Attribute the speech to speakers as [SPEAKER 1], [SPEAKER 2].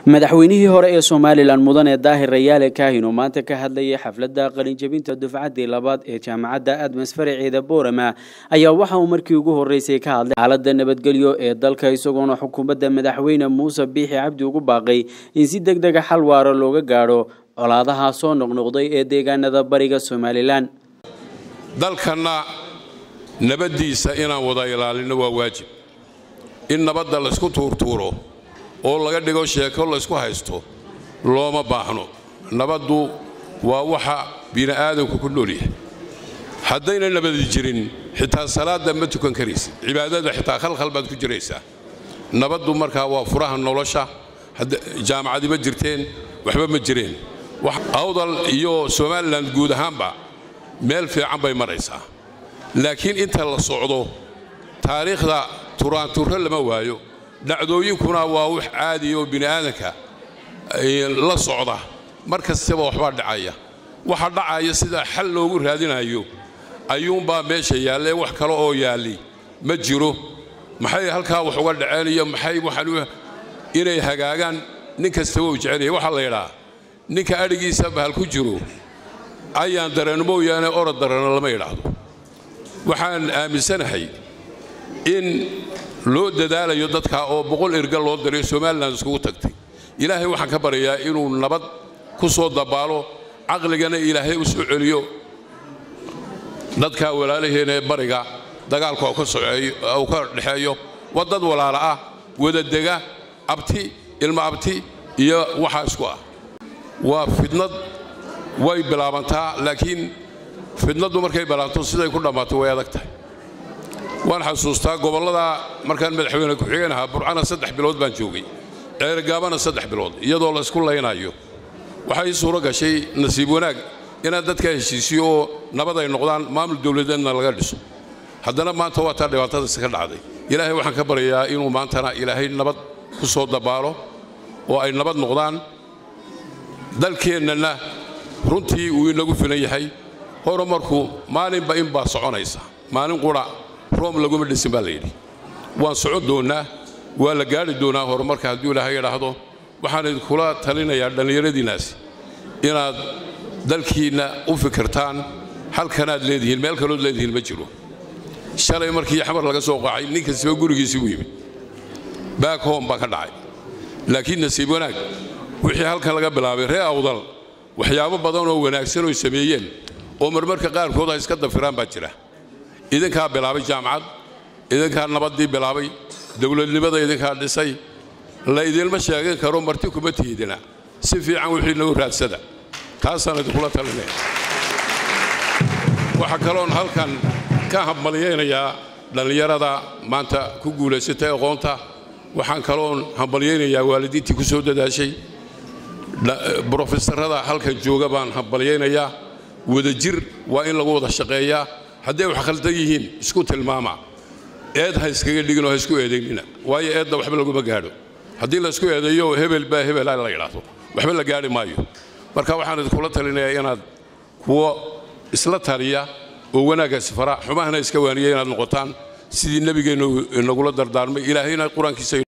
[SPEAKER 1] madaxweynihii hore ee somalilan mudane daahir rayaale kaahin oo maanta ka hadlayay xafladda qalinjabinta dufcaddii labaad ee jaamacadda admas faraceeda boorama ayaa waxa uu markii ugu horreysay ka hadlay xaaladda nabadgelyo ee dalka isagoona xukuumadda madaxweyne muuse biixi cabdi ugu baaqay in si deg dega xal waaro looga gaadho colaadaha soo noqnoqday ee deegaanada bariga somalilan
[SPEAKER 2] dalkanna nabaddiisa inaan wada ilaalinno waa waajib in nabadda laysku tuurtuuro oo laga dhigo sheeko laysku haysto looma baahno nabaddu waa waxa bini'aadanku ku nool yahay haddayna nabadi jirin xitaa salaadda ma tukan karaysid cibaadada xitaa khalkhal baad ku jiraysaa nabaddu markaa waa furaha nolosha jaamacadi ma jirteen waxba ma jireen awdal iyo somalilan guud ahaanba meel fiican bay maraysaa laakiin inta la socdo taariikhda turaanturro lama waayo dhacdooyinkuna waa wax caadiya oo bini'aadanka la socda mar kastaba waxbaa dhacaya waxa dhacaya sidaa xal loogu raadinayo ayuunbaa meesha yaallee wax kale oo yaalli ma jiro maxay halkaa wax uga dhaceen iyo maxay waxaan inay hagaagaan nin kastaba uu jecelyahay waxaa la yidhaa ninka adhigiisa bahal ku jiro ayaan dareen mooyaane orod darana lama yidhaahdo waxaan aaminsanahay in loo dadaalayo dadka oo boqol erga loo diray somalilan iskugu tagtay ilaahay waxaan ka baryayaa inuu nabad ku soo dabaalo caqligana ilaahay u soo celiyo dadka walaalaheena ee bariga dagaalka uu ka dhexeeyo waa dad walaala ah wadadega abti ilmo abti iyo waxaa isku ah waa fidnad way bilaabantaa laakiin fidnaddu markay bilaabto siday ku dhammaato way adag tahay waan xasuustaa gobollada markaan madaxweyne ku-xigeen ahaa burcana saddex bilood baan joogay ceergaabana saddex bilood iyadoo laysku laynayo waxaa ii suuro gashay nasiib wanaag inaan dadka heshiisiyo oo nabad ay noqdaan maamul dowladeedna laga dhiso haddana maanta waa taa dhibaatadaasi ka dhacday ilaahay waxaan ka baryayaa inuu maantana ilaahay nabad ku soo dabaalo oo ay nabad noqdaan dalkeennana runtii uu inagu filan yahay horumarku maalinba inbaa soconaysa maalin qura room laguma dhisin baa layidhi waan socon doonnaa waa la gaadhi doonaa horumarka hadduu ilaahay idhaahdo waxaan idinkula talinayaa dhallinyaradiinnaasi inaad dalkiinna u fikirtaan halkanaad leedihiin meel kalood leedihiin ma jiro shalay markii xamar laga soo qaacay nin kastaba gurigiisii u yimid baak hom baa ka dhacay laakiin nasiib wanaag wixii halkan laga bilaabay ree awdal waxyaabo badan oo wanaagsan oy sameeyeen oo marmarka qaarkood ay iska dafiraan baa jira idinkaa bilaabay jaamacad idinkaa nabaddii bilaabay dowladnimada idinkaa dhisay la idinma sheegan karo marti kuma tiidina si fiican wixii nagu raadsada taasaan idinkula talinaya waxaa kaloon halkan ka hambalyaynayaa dhallinyarada maanta ku guulaysatay aqoonta waxaan kaloon hambalyaynayaa waalidiintii ku soo dadaashay brofesorada halkan jooga baan hambalyaynayaa wadajir waa in lagu wada shaqeeyaa hadday wax khaldan yihiin isku tilmaama eed ha iskaga dhiginoo ha isku eedaynina waayo eedda waxba laguma gaadho haddii laysku eedeeyo hebel baa hebela la yidhaahdo waxba la gaadhi maayo marka waxaan idinkula talinayaa inaad kuwo isla taliya oo wanaaggaasi fara xumahana iska waaniya inaad noqotaan sidii nebigeennu inagula dardaarmay ilaahayna qur-aankiisa